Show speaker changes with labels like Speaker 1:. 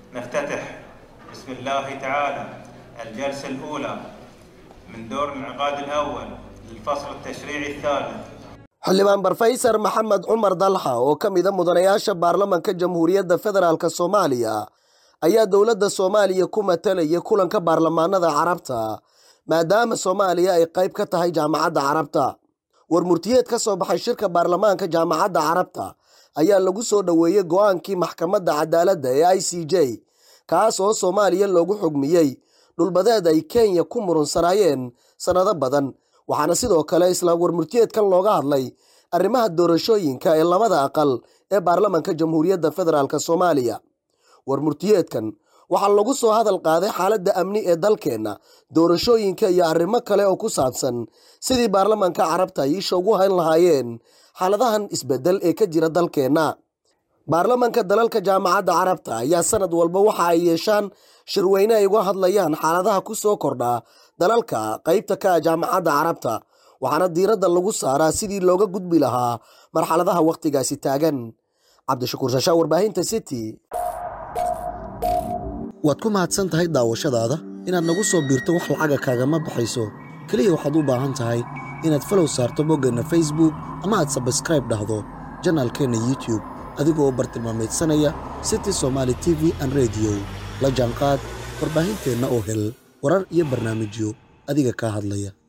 Speaker 1: نفتتح بسم الله تعالى الجلسة الأولى من دور الانعقاد الأول للفصل التشريعي الثالث
Speaker 2: xildhibaan barfaysar maxamed cumar dalxa oo ka mida mudanayaasha baarlamanka jamhuuriyadda federaalk soomaaliya ayaa dowladda soomaaliya ku matalaya kulanka baarlamaanada carabta maadaama soomaaliya ay qayb ka tahay jaamacadda carabta war murtiyeed ka soo baxay shirka baarlamaanka jaamacadda carabta ayaa lagu soo dhoweeyey go'aankii maxkamadda cadaaladda ee i c j kaas oo soomaaliya loogu xugmiyey dhulbadeed ay kenya ku murunsanaayeen sannado badan waxaana sidoo kale isla warmurtiyeedkan looga hadlay arrimaha doorashooyinka ee labada aqal ee baarlamanka jamhuuriyadda federaalk soomaaliya warmurtiyeedkan waxaa lagu soo hadal qaaday xaaladda amni ee dalkeenna doorashooyinka iyo arrimo kale oo ku saabsan sidii baarlamanka carabta ay isha ugu hayn lahaayeen xaaladahan isbeddel ee ka jira dalkeenna baarlamanka dalalka jaamacadda carabta ayaa sanad walba waxa ay yeeshaan shirweyne ay uga hadlayaan xaaladaha ku soo kordha dalalka qaybta ka ah jaamacadda carabta waxaana diiradda lagu saaraa sidii looga gudbi lahaa marxaladaha wakhtigaasi taagan cabdishakuur shashaa warbaahinta city waad ku mahadsan tahay daawashadaada inaad nagu soo biirto wax lacaga kaagama baxayso keliya waxaad u baahan tahay inaad falow saarto boggeenna facebook ama aad sabskraib dhahdo janaalkeenna youtube adigoo u bartilmaamaydsanaya city somaali t v an rediyo la jaanqaad warbaahinteenna oo hel warar iyo barnaamijyo adiga kaa hadlaya